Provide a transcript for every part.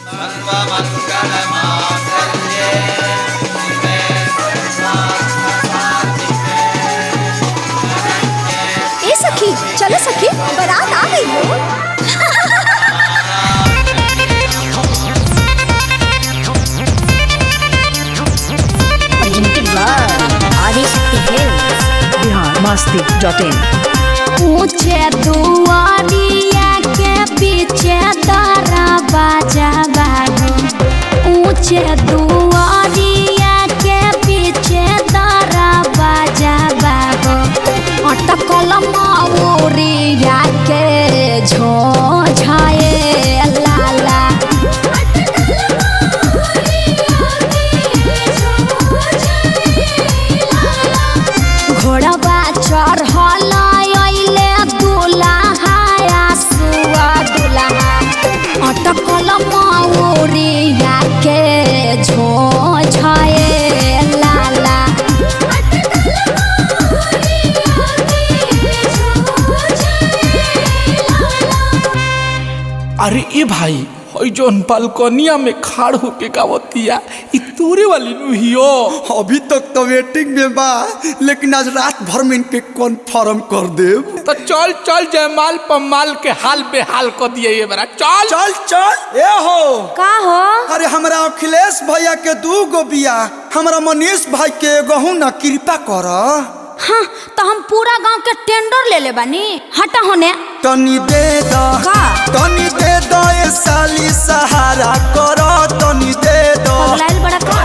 सर्वमङ्गलमाङ्गल्ये शिवे सर्वार्थसाधिके ए सखी चलो सखी बारात आ गई हो बिहार मस्ती डॉट इन ऊंचे दुआरिया के पीछे तारा बाजा बागो ऊंचे दुआरिया के पीछे तारा बाजा बागो अटकल माऊरिया के झोझाए लाला घोड़वा चढ़ल अइले दुल्हा सुआ दुल्हा अटकल मौरिया के झोझाए लाला अरे ए भाई हई जौन बालकनिया में खाड़ होके गावतिया इ तोरे वाली नु हियो अभी तक तो वेटिंग में बा लेकिन आज रात भर में इनके कन्फर्म कर देब तो चल चल जयमाल पमाल के हाल बेहाल कर दिए ये बरा चल चल चल ए हो का हो अरे हमरा अखिलेश भैया के दू गो बिया हमरा मनीष भाई के एगो ना कृपा कर हाँ तो हम पूरा गांव के टेंडर ले ले बानी हटा होने तनी दे द का? तनी दे द ए साली सहारा कर तनी दे द पगलाइल बड़ा का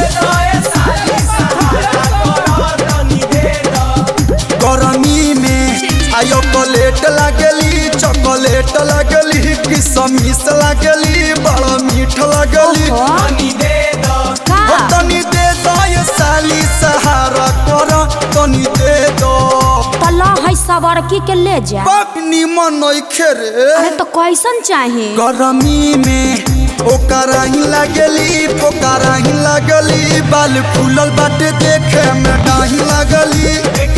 गरमी में आयो चॉकलेट लागली चॉकलेट लागली किसमिस लागली बड़ा मीठ लागली ओहो। का ओ तनी दे दो ये साली सहारा कर तनी दे दो तला है सवरकी के ले जा बाप निमन नइखे रे अरे तो कैसन चाही गरमी में ओकरा ही लागली पोकरा ही लागली बाल फूलल बाटे देखे में डाही लागली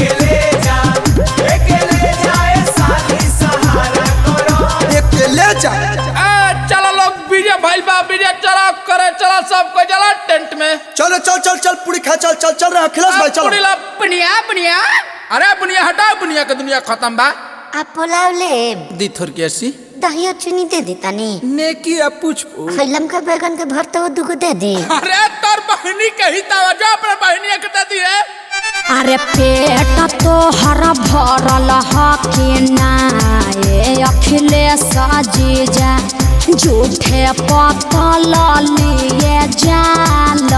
अकेले जा ए, चलो लोग विजय भाई बा विजय चला करे चला सबको चला टेंट में चलो चल चल चल पूरी खा चल चल चल रहा अखिलेश भाई चलो पुड़ीला बुनिया बुनिया अरे बुनिया हटाओ बुनिया के दुनिया खत्म बा आप पुलाव ले दी थोर के ऐसी दहियो चीनी दे दी तनी नेकी आ पूछ खैलम का बैगन के भरता हुआ दुगो दे दी अरे तोर बहनी कही तवा जो अपने बहनी के दे दी है अरे पेट तो हर भरल हकिना ए अखिलेश जीजा झूठे पतल लिए जाल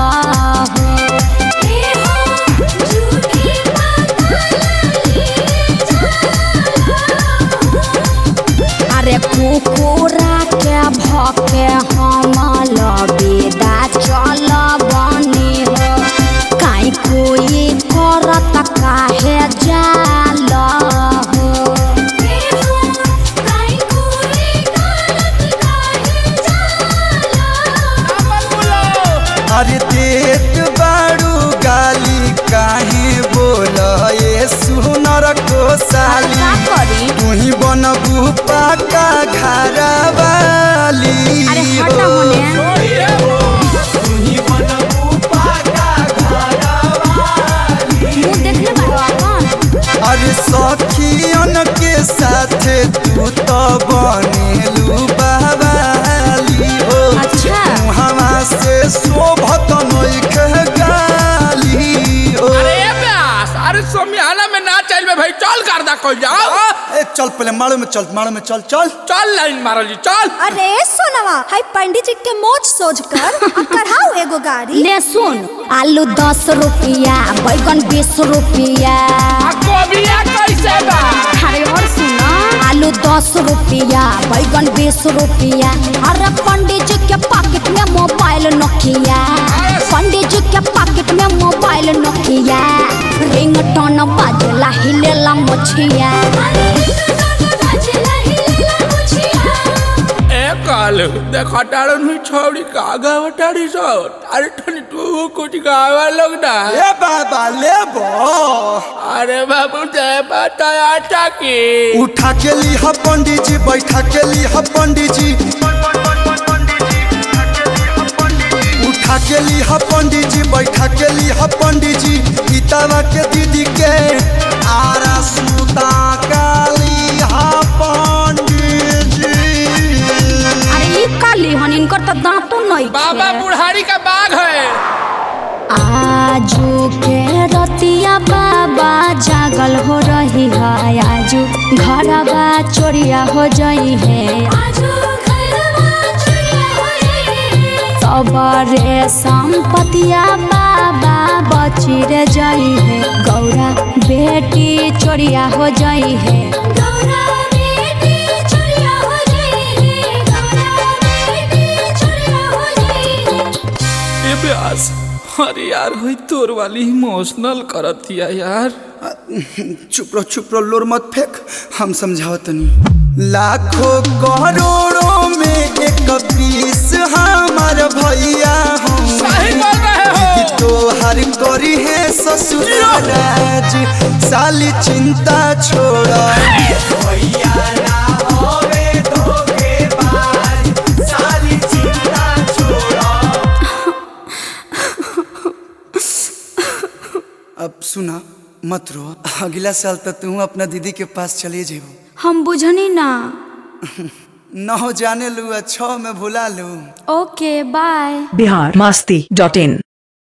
अरे कुकुरा के भके हम लबेदा चल बनी हो काई कोई करत काहे जाल हो अरे देत बाड़ू गाली काहे बोल ये सुनर को साली का करी तू ही बनबू पाका घर वाली अरे हटा होने मुंह देखले बारो अपन अरे सखियन के साथ तू तो बनेलू बवाली हो अच्छा हवा से शोभत नइखे गाली हो अरे ए ब्यास अरे सोमियाना में ना चल में भाई चल कर दा कोई जाओ ए चल पहले मारो में चल मारो में चल चल चल लाइन मारो जी चल अरे सोनवा हाय पंडित जी के मोच सोच कर आ कराओ एगो गाड़ी ले सुन आलू दस रुपया बैगन बीस रुपया आ कोबिया कैसे बा अरे और सुनो आलू दस रुपया बैगन बीस रुपया अरे पंडित जी के पॉकेट में मोबाइल नोकिया पंडित जी के पॉकेट में मोबाइल नोकिया रिंग टोन बाजला हिलेला मछिया ए काल देखा टाड़न हुई छोड़ी का गावा टाड़ी सो अरे ठनी तू कुछ गावा लोग ना ए बाबा ले बो अरे बाबू जय बताया टाकी उठा के ली ह पंडित जी बैठा के ली ह पंडित जी के ली हा पंडित जी बैठा के ली हा पंडित जी गीतावा के दीदी के आरा सुता काली हा पंडित जी अरे ई काली हन इनकर तो दांतो नहीं बाबा बुढ़ारी का बाग है आजू के रतिया बाबा जागल हो रही है आजू घरवा चोरिया हो जाई है सबरे संपतिया बाबा बची रे जाई है गौरा बेटी चोरिया हो जाई है ए ब्यास अरे यार हुई तोर वाली इमोशनल करतिया यार चुप रहो चुप रहो लोर मत फेंक हम समझाओ तनी लाखों करोड़ों में एक पीस हमार भैया हम सही बोल रहे हो तो हर करी है ससुराज साली चिंता छोड़ा अब सुना मत रो अगला साल तक तू अपना दीदी के पास चले जेबो हम बुझनी ना न हो जाने लू छः में भुला लू okay bye Bihar Masti dot इन